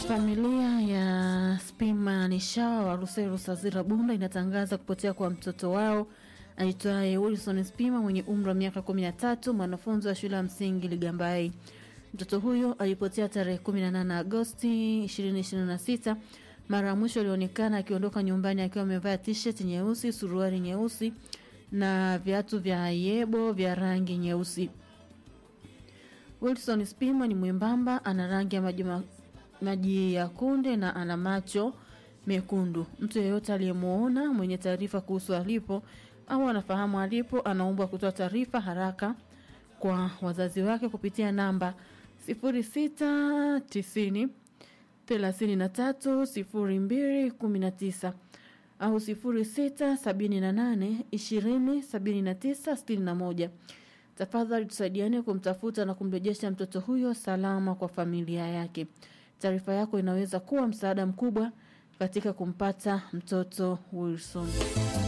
Familia ya Spima Nishawa wa Ruseru Sazira Bunda inatangaza kupotea kwa mtoto wao aitwaye Wilson Spima mwenye umri wa miaka 13, mwanafunzi wa shule ya msingi Ligambai. Mtoto huyo alipotea tarehe 18 Agosti 2026. Mara ya mwisho alionekana akiondoka nyumbani akiwa amevaa t-shirt nyeusi, suruali nyeusi na viatu vya yebo vya rangi nyeusi. Wilson Spima ni mwembamba, ana rangi ya maji ma- maji ya kunde na ana macho mekundu. Mtu yeyote aliyemuona mwenye taarifa kuhusu alipo au anafahamu alipo, anaombwa kutoa taarifa haraka kwa wazazi wake kupitia namba 0690 33 02 19 au 0678 20 79 61. Tafadhali tusaidiane kumtafuta na kumrejesha mtoto huyo salama kwa familia yake. Taarifa yako inaweza kuwa msaada mkubwa katika kumpata mtoto Wilson.